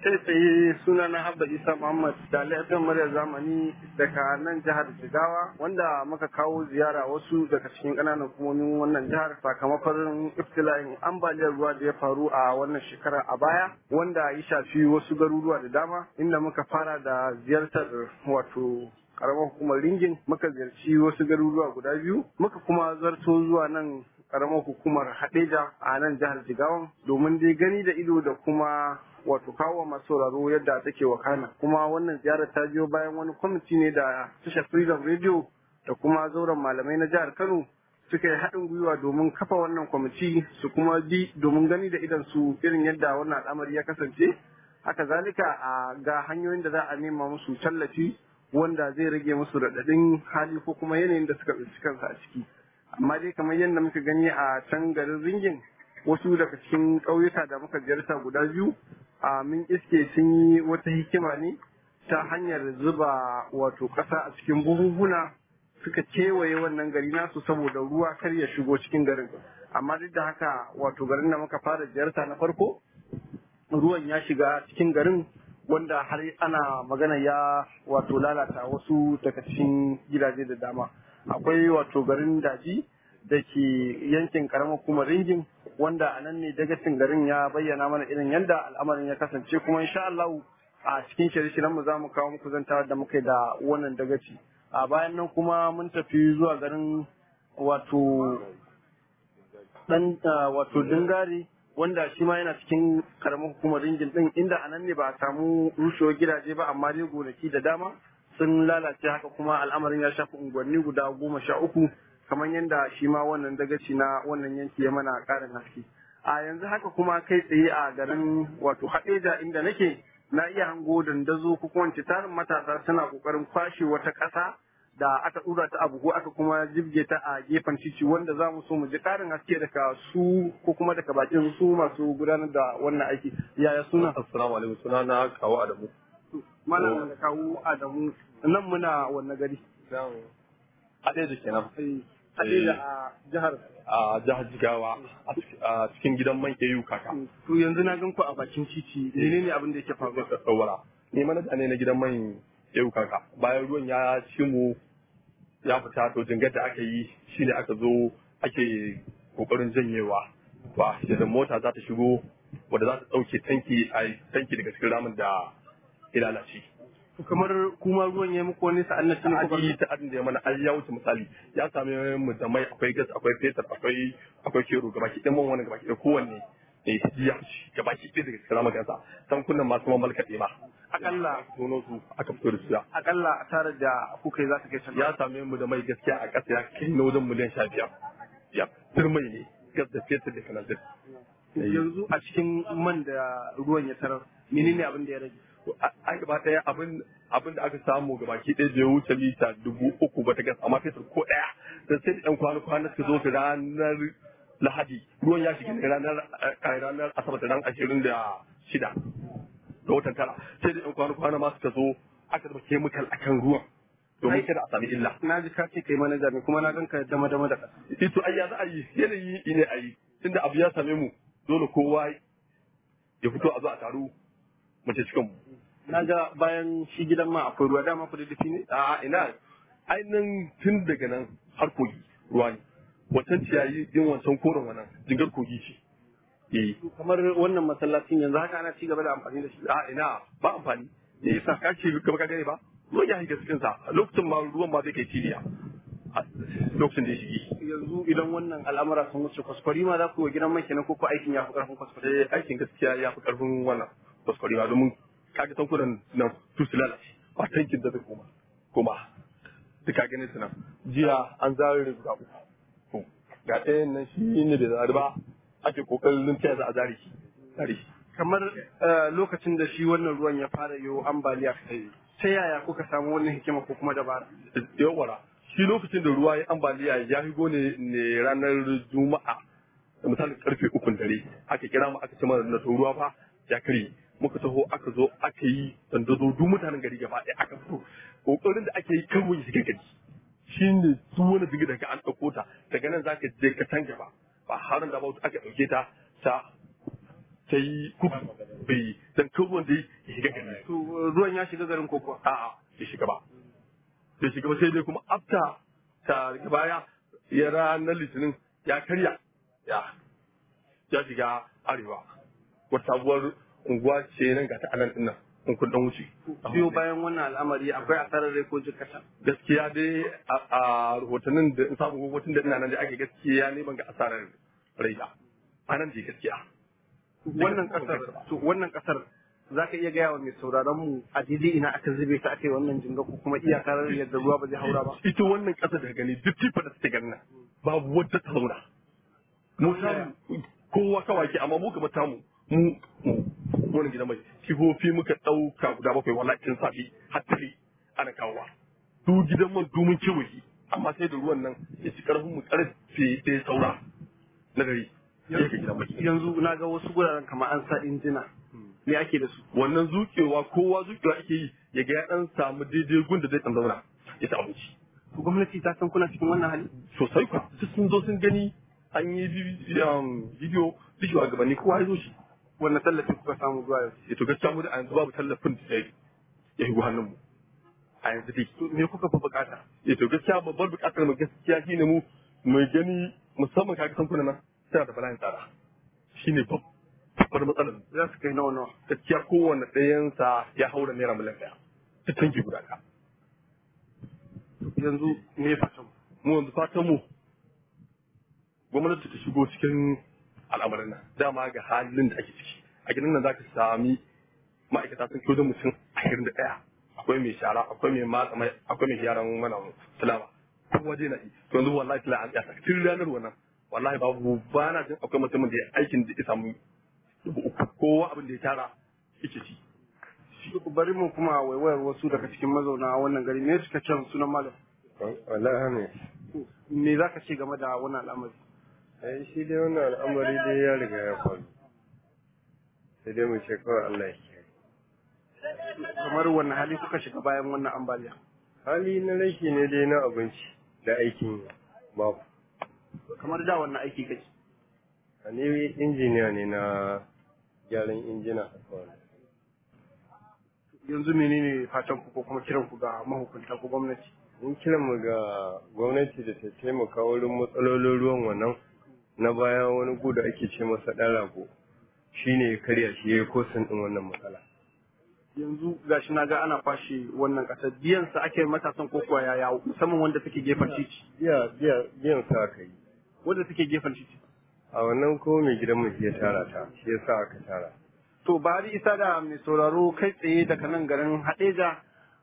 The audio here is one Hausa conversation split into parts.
kai tsaye suna na Habba Isa Muhammad da laifin murya zamani daga nan jihar Jigawa wanda muka kawo ziyara wasu daga cikin ƙananan hukumomin wannan jihar sakamakon iftila'in ambaliyar ruwa da ya faru a wannan shekara a baya wanda ya shafi wasu garuruwa da dama inda muka fara da ziyartar wato karamar hukumar ringin muka ziyarci wasu garuruwa guda biyu muka kuma zarto zuwa nan karamar hukumar hadeja a nan jihar jigawan domin dai gani da ido da kuma wato kawo masu sauraro yadda take wakana kuma wannan ziyarar ta biyo bayan wani kwamiti ne da tashar freedom radio da kuma zauren malamai na jihar kano suka yi haɗin gwiwa domin kafa wannan kwamiti su kuma bi domin gani da idan su irin yadda wannan al'amari ya kasance haka zalika a ga hanyoyin da za a nema musu tallafi wanda zai rage musu raɗaɗin hali ko kuma yanayin da suka tsinci kansu a ciki amma dai kamar yadda muka gani a can garin ringin wasu daga cikin ƙauyuka da muka ziyarta guda biyu a min iske sun yi wata hikima ne ta hanyar zuba wato ƙasa a cikin buhuhuna suka kewaye wannan gari nasu saboda ruwa kar ya shigo cikin garin amma duk da haka wato garin da muka fara ziyarta na farko ruwan ya shiga cikin garin wanda har ana magana ya wato lalata wasu daga cikin gidaje da dama akwai wato garin daji da ke yankin karamar kuma ringin wanda a nan ne dagacin garin ya bayyana mana irin yadda al'amarin ya kasance kuma insha Allah a cikin shirye-shiryen mu za mu kawo muku zantawa da muka da wannan dagaci a bayan nan kuma mun tafi zuwa garin wato dan wato dingari wanda shi ma yana cikin karamar hukumar ringin din inda a nan ne ba a samu rushewar gidaje ba amma dai gonaki da dama sun lalace haka kuma al'amarin ya shafi unguwanni guda goma sha uku kamar yadda shi ma wannan dagaci na wannan yanki ya mana karin haske a yanzu haka kuma kai tsaye a garin wato haɗeja inda nake na iya hango dandazo ko kuma tarin matasa suna kokarin kwashe wata ƙasa da aka ɗura ta abu ko aka kuma jibge ta a gefen titi wanda za mu so mu ji ƙarin haske daga su ko kuma daga bakin su masu gudanar da wannan aiki yaya suna assalamu alaikum suna na kawo adamu malam da kawo adamu nan muna wannan gari haɗe kenan haɗe a jihar a jihar jigawa a cikin gidan man au kaka to yanzu na gan ku a bakin titi menene abin da yake faruwa tsawara ni manaja ne na gidan man au kaka bayan ruwan ya ci mu ya fita to jingar da aka yi shine aka zo ake kokarin janyewa ba da mota za ta shigo wadda za ta ɗauke tanki a tanki daga cikin ramin da ya lalace kamar kuma ruwan ya muku wani sa'an na tun aji ta adin da ya mana ai ya wuce misali ya same mu da mai akwai gas akwai fetur akwai akwai kero gaba ki dan wani gaba ki da kowanne ne ya ci gaba ki daga cikin ramin kansa san kunnan masu ma malkaɗe ma akalla tono su aka fito da su akalla a tare da kuka yi za ta kai can ya same mu da mai gaskiya a ƙasa ya kai na wajen miliyan sha biyar ya turmai ne gas da fetur da kanazir yanzu a cikin man da ruwan ya tarar menene abin da ya rage ai gaba ɗaya abin abin da aka samu ga baki ɗaya bai wuce lita dubu uku ba ta gas amma fetur ko ɗaya da sai da ɗan kwana kwana suka zo su ranar lahadi ruwan ya shiga ne ranar ranar asabar da ran ashirin da shida ga watan tara sai da ɗan kwana kwana ma suka zo aka zama kemikal akan ruwan domin kada a sami illa. Na ji ka ce kai manaja ne kuma na gan ka dama dama da ƙasa. Ito ai ya za a yi yanayi ne a yi tunda abu ya same mu dole kowa ya fito a zo a taru mace cikin mu. Na ga bayan shi gidan ma akwai ruwa dama ku da dafi ne? A ina ainihin tun daga nan har kogi ruwa ne. Wancan ciyayi yin wancan koren wannan jingar kogi ce. Eh. Kamar wannan masallacin yanzu haka ana ci gaba da amfani da shi. A ina ba amfani. Me yasa ka ce gaba ka gane ba? Ruwan ya shiga cikin sa lokacin ma ruwan ma zai kai cibiya. Lokacin da ya shige. Yanzu idan wannan al'amura sun wuce kwaskwari ma za ku yi wa gidan mai kenan ko ko aikin ya fi ƙarfin kwaskwari? Eh aikin gaskiya ya fi ƙarfin wannan kwaskwari ma domin kaga tankunan nan su su lalace ba tankin da zai koma koma duka ganin su nan jiya an zare guda uku ga ɗayan nan shi ne da zari ba ake kokarin ta za a zare shi zare shi kamar lokacin da shi wannan ruwan ya fara yiwu ambaliya ta yaya kuka samu wannan hikima ko kuma dabara yawara shi lokacin da ruwa ya ambaliya ya higo ne ne ranar juma'a da misalin karfe ukun dare aka kira mu aka ce mana na ruwa fa ya kare muka taho aka zo aka yi dandazo duk mutanen gari gaba ɗaya aka fito kokarin da ake yi kawai shiga gari shi ne su wani diga daga an ɗauko ta daga nan zaka je ka can gaba ba harin da ba aka ɗauke ta ta ta yi kudu bai dan kan ruwan da ya shiga gari to ruwan ya shiga garin koko a'a bai shiga ba bai shiga ba sai dai kuma afta ta daga baya ya ranar litinin ya karya ya ya shiga arewa wata sabuwar unguwa ce nan ga ta anan din nan in kun dan wuce biyo bayan wannan al'amari akwai asarar rai ko jikata gaskiya dai a- a rahotannin da in samu gwagwatin da ina nan da ake gaskiya ne ban ga asarar rai ba a nan je gaskiya wannan kasar to wannan kasar za ka iya gaya wa mai sauraron mu a daidai ina aka zube ta aka yi wannan jinga ko kuma iyakar yadda ruwa ba zai haura ba ita wannan ƙasa da gani duk tifa da suke ganin nan babu wadda ta zauna mu samu kowa kawai ke amma mu gaba tamu mu mu wani gidan mai kifofi muka ɗauka guda bakwai wallahi tun safi har tare ana kawowa duk gidan man domin kewaye amma sai da ruwan nan ya ci karfin mu karfe ɗaya saura na dare ya ka gidan mai yanzu na ga wasu guraren kamar an sa injina me ake da su wannan zukewa kowa zukewa ake yi ya ga ya ɗan samu daidai gun da zai ɗan zauna ya ci abinci To gwamnati ta san kuna cikin wannan hali sosai kuwa duk sun zo sun gani an yi bi- um, bidiyo duk shugabanni kowa ya zo shi wannan tallafi kuka samu zuwa yau ya to gaskiya mu da a yanzu babu tallafin da ya ya higo hannun mu a yanzu dai to me kuka fi bukata ya to gaskiya babbar bukatar mu gaskiya shine mu mu gani musamman kaga san nan tana da bala'in tsada shine babbar matsalar mu. za su kai nawa nawa gaskiya kowanne ɗayansa ya haura naira miliyan ɗaya ta tanki guda ɗaya yanzu me fatan mu yanzu fatan mu gwamnati ta shigo cikin al'amarin nan dama ga halin da ake ciki a gidan nan zaka sami ma'aikata sun kyau da mutum ashirin da ɗaya akwai mai shara akwai mai matsa mai akwai mai gyaran mana fulama kowa dai na yi to yanzu wallahi tila an tsaya tun ranar wannan wallahi babu ba na jin akwai mutumin da ya aikin da ya samu dubu uku kowa abin da ya tara yake ci bari mu kuma waiwayar wasu daga cikin mazauna wannan gari me suka can sunan malam wallahi ne me za ka ce game da wannan al'amari ai shi dai wannan al'amari dai ya riga ya faru sai dai mu ce kawai Allah ya kiyaye kamar wannan hali kuka shiga bayan wannan ambaliya hali na rashi ne dai na abinci da aikin yi babu kamar da wannan aiki kake a ne injiniya ne na gyaran injina haka wani yanzu menene fatan ku ko kuma kiran ku ga mahukunta ko gwamnati mun kira mu ga gwamnati da ta taimaka wurin matsalolin ruwan wannan na baya wani gu da ake ce masa ɗan rago shine ya karya shi ya yi kosin ɗin wannan matsala yanzu gashi na ga ana kwashe wannan kasar biyan sa ake matasan ko kuwa yaya musamman wanda take gefen titi biya biya biyan sa aka yi wanda take gefen titi a wannan ko mai gidan mu shi ya tara ta shi ya sa aka tara to bari isa da mai sauraro kai tsaye daga nan garin hadeja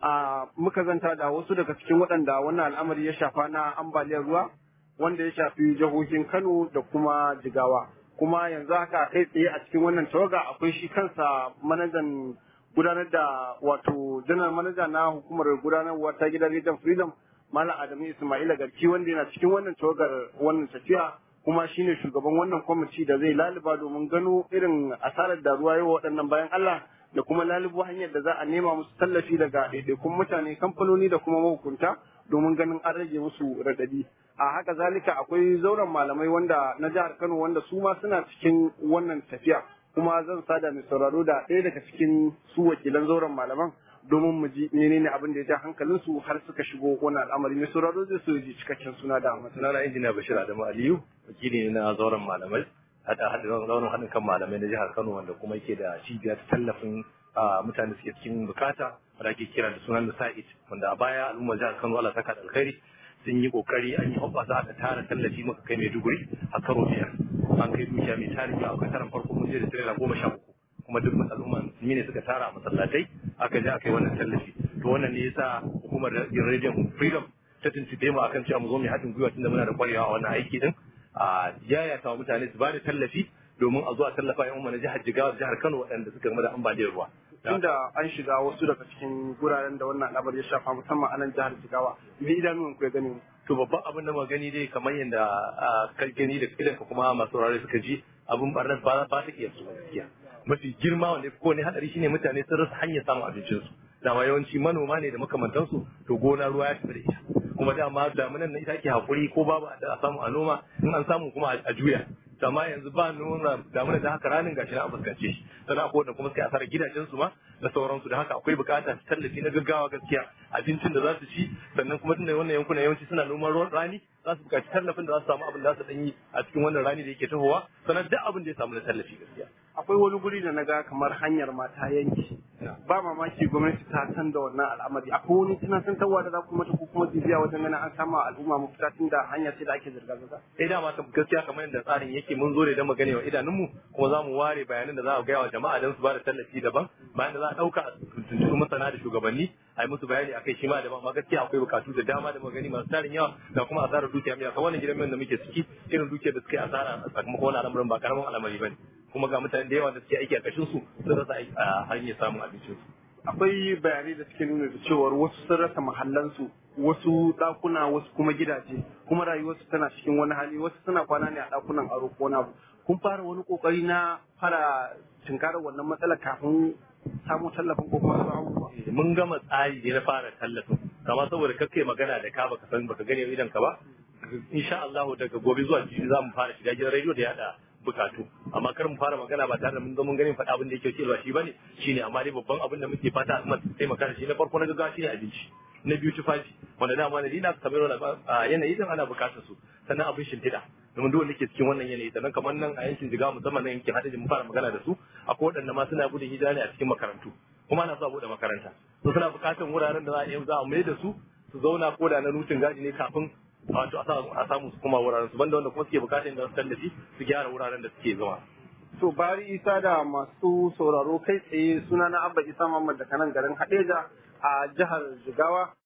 a muka zanta da wasu daga cikin waɗanda wannan al'amari ya shafa na ambaliyar ruwa wanda ya shafi jihohin kano da kuma jigawa kuma yanzu haka kai tsaye a cikin wannan tawaga akwai shi kansa manajan gudanar da wato janar manaja na hukumar gudanarwa ta gidan region freedom malam adamu ismaila garki wanda yana cikin wannan tawagar wannan tafiya kuma shine shugaban wannan kwamiti da zai laluba domin gano irin asarar da ruwa yawa waɗannan bayan Allah da kuma lalubo hanyar da za a nema musu tallafi daga ɗaiɗaikun mutane kamfanoni da kuma mahukunta domin ganin an rage musu radadi a haka zalika akwai zauren malamai wanda na jihar Kano wanda su ma suna cikin wannan tafiya kuma zan sada mai sauraro da ɗaya daga cikin su wakilan zauren malaman domin mu ji menene abin da ya ja hankalinsu har suka shigo wannan al'amari mai sauraro zai so ya ji cikakken suna da matsala sunana injiniya bashir adamu aliyu wakili ne na zauren malamai hada hada zauren haɗin kan malamai na jihar kano wanda kuma yake da cibiya ta tallafin ah, mutane suke cikin bukata wanda ake kira da sunan da sa'id wanda a baya al'ummar jihar kano allah saka da alkhairi sun yi kokari an yi hoɓɓasa aka tara tallafi muka kai maiduguri a karo biyar an kai dukiya mai tarin yawa a karan farko mun je da tirela goma sha uku kuma duk al'umma musulmi ne suka tara a masallatai aka je aka yi wannan tallafi to wannan ne yasa hukumar rediyon freedom ta tuntube mu akan cewa mu zo mu haɗin gwiwa tunda muna da kwarewa a wannan aiki din a yayata wa mutane su ba da tallafi domin a zo a tallafa yan umma na jihar Jigawa da jihar Kano waɗanda suka game da ambaliyar ruwa tunda an shiga wasu daga cikin guraren da wannan al'amari ya shafa musamman a nan jihar Jigawa me idanun ku ya gani to babban abin da muka gani dai kamar yadda ah, ka gani da idan ka kuma masu saurare suka ji abin barnar ba ba ta iya su gaskiya mafi girma wanda ko ne hadari shine mutane sun rasa hanyar samun abincinsu dama yawanci manoma ne da makamantansu to gona ruwa ya tafi da ita kuma dama damunan nan ita ake hakuri ko babu da a samu a noma in an samu kuma a juya amma yanzu ba nuna damuna da haka ranin gashi na fuskance shi sannan akwai wanda kuma suka asara gidajen su ma da sauransu da haka akwai bukata su tallafi na gaggawa gaskiya abincin da za su ci sannan kuma tunda wannan yankunan yawanci suna noman ruwan rani za su bukaci tallafin da za su samu abin da za su dan yi a cikin wannan rani da yake tahowa sannan duk abin da ya samu na tallafi gaskiya akwai wani guri da na ga kamar hanyar mata yanki ba mamaki gwamnati ta san da wannan al'amari akwai wani tunasantarwa da za ku mata ko kuma bibiya wajen ganin an samu al'umma mafita tun da hanya ce da ake zirga-zirga sai dama kan gaskiya kamar yadda tsarin yake mun zo ne don magana wa idanunmu kuma za mu ware bayanan da za a gaya wa jama'a don su ba da tallafi daban bayan da za a ɗauka tuntuɓi masana da shugabanni a yi musu bayani akai shi ma daban amma gaskiya akwai bukatu da dama da magani masu tarin yawa da kuma asarar dukiya mai yawa wannan gidan mai da muke ciki irin dukiyar da suka yi asara sakamakon wani al'amarin ba karamin al'amari ba ne kuma ga mutane da yawa da suke aiki a kashin su sun rasa a hanyar samun abincin su akwai bayanai da suke nuna da cewar wasu sun rasa mahallansu wasu ɗakuna wasu kuma gidaje kuma rayuwarsu tana cikin wani hali wasu suna kwana ne a ɗakunan aro ko na kun fara wani kokari na fara tunkarar wannan matsalar kafin samu tallafin ko kuma wasu abubuwa mun gama tsari ne na fara tallafin kama saboda kakkai magana da ka baka san baka gane idan ka ba insha Allah daga gobe zuwa jibi za mu fara shiga gidan rediyo da yada bukatu amma kar mu fara magana ba tare da mun zo mun gani faɗa abin da yake cewa shi bane shine amma dai babban abin da muke fata al'umma su taimaka da shi na farko na gaggawa shine abinci na biyu tufafi wanda dama na dina kamar a yanayi dan ana bukatar su sannan abin shimfiɗa domin dole ke cikin wannan yanayi sannan kamar nan a yankin jiga musamman nan yankin hadajin mun fara magana da su akwai waɗanda ma suna gudun hijira ne a cikin makarantu kuma ana so a buɗe makaranta to suna bukatar wuraren da za a yi za a mai da su su zauna ko da na nutin gaji ne kafin wato a samu su kuma wuraren su banda wanda kuma suke bukatar da su tallafi su gyara wuraren da suke zama to bari isa da masu sauraro kai tsaye suna na abba isa muhammad daga nan garin hadeja a jihar jigawa